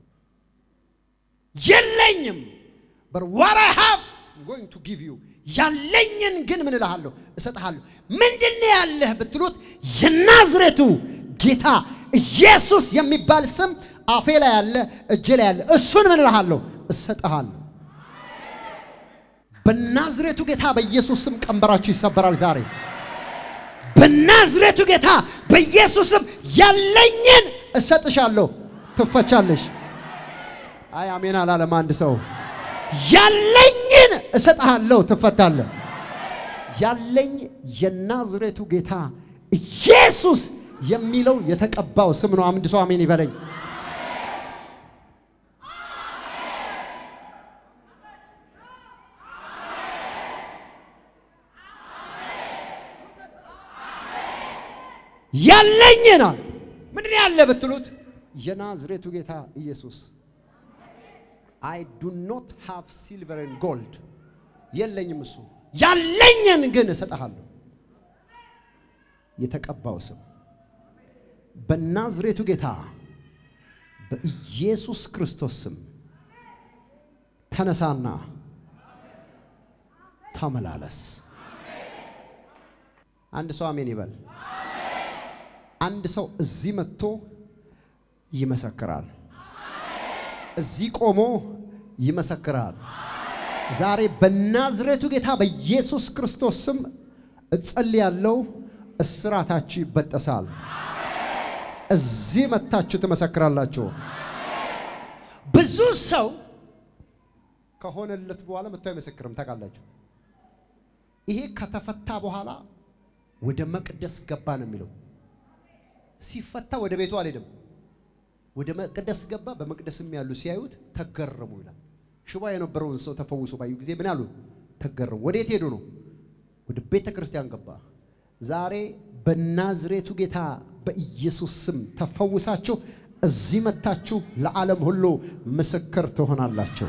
የለኝም but what I have I'm going to give you ያለኝን ግን ምን እልሃለሁ እሰጥሃለሁ። ምንድን ነው ያለህ ብትሉት የናዝሬቱ ጌታ ኢየሱስ የሚባል ስም አፌ ላይ ያለ እጄ ላይ ያለ እሱን ምን እልሃለሁ እሰጥሃለሁ። በናዝሬቱ ጌታ በኢየሱስ ስም ቀንበራችሁ ይሰበራል ዛሬ። በናዝሬቱ ጌታ በኢየሱስ ስም ያለኝን እሰጥሻለሁ፣ ትፈቻለሽ። አይ አሜን አላለም አንድ ሰው። ያለኝን እሰጥሃለሁ፣ ትፈታለህ። ያለኝ የናዝሬቱ ጌታ ኢየሱስ የሚለው የተቀባው ስም ነው። አንድ ሰው አሜን ይበለኝ። ያለኝን አለ። ምንድን ነው ያለ ብትሉት የናዝሬቱ ጌታ ኢየሱስ አይ ዱ ኖት ሃቭ ሲልቨር ኤንድ ጎልድ የለኝም። እሱ ያለኝን ግን እሰጥሃለሁ። የተቀባው ስም በናዝሬቱ ጌታ በኢየሱስ ክርስቶስ ስም ተነሳና ተመላለስ። አንድ ሰው አሜን ይበል። አንድ ሰው እዚህ መጥቶ ይመሰክራል። እዚህ ቆሞ ይመሰክራል። ዛሬ በናዝሬቱ ጌታ በኢየሱስ ክርስቶስ ስም እጸልያለሁ። እስራታችሁ ይበጠሳል። እዚህ መታችሁ ትመሰክራላችሁ። ብዙ ሰው ከሆነለት በኋላ መጥቶ አይመሰክርም። ታውቃላችሁ፣ ይሄ ከተፈታ በኋላ ወደ መቅደስ ገባ ነው የሚለው። ሲፈታ ወደ ቤቱ አልሄድም፣ ወደ መቅደስ ገባ። በመቅደስም ያሉ ሲያዩት ተገረሙ ይላል። ሽባ የነበረውን ሰው ተፈውሶ ባዩ ጊዜ ምን አሉ? ተገረሙ። ወዴት ሄዱ ነው? ወደ ቤተ ክርስቲያን ገባ። ዛሬ በናዝሬቱ ጌታ በኢየሱስ ስም ተፈውሳችሁ እዚህ መታችሁ ለዓለም ሁሉ ምስክር ትሆናላችሁ።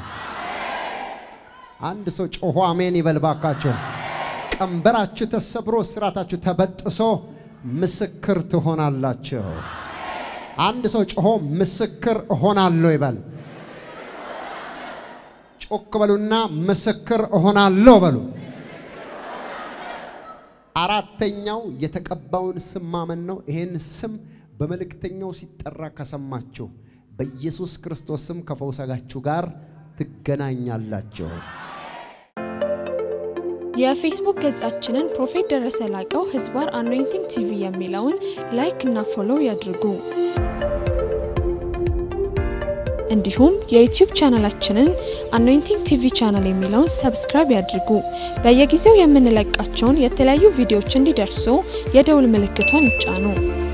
አንድ ሰው ጮሆ አሜን ይበል ባካችሁ። ቀንበራችሁ ተሰብሮ እስራታችሁ ተበጥሶ ምስክር ትሆናላችሁ። አንድ ሰው ጮሆ ምስክር እሆናለሁ ይበል። ጮክ በሉና ምስክር እሆናለሁ በሉ። አራተኛው የተቀባውን ስም ማመን ነው። ይህን ስም በመልእክተኛው ሲጠራ ከሰማችሁ በኢየሱስ ክርስቶስ ስም ከፈውሳችሁ ጋር ትገናኛላችሁ። የፌስቡክ ገጻችንን ፕሮፌት ደረሰ ላቀው ህዝባር አኖይንቲንግ ቲቪ የሚለውን ላይክ እና ፎሎው ያድርጉ። እንዲሁም የዩቲዩብ ቻናላችንን አኖይንቲንግ ቲቪ ቻናል የሚለውን ሰብስክራይብ ያድርጉ። በየጊዜው የምንለቃቸውን የተለያዩ ቪዲዮዎች እንዲደርሱ የደውል ምልክቷን ይጫኑ።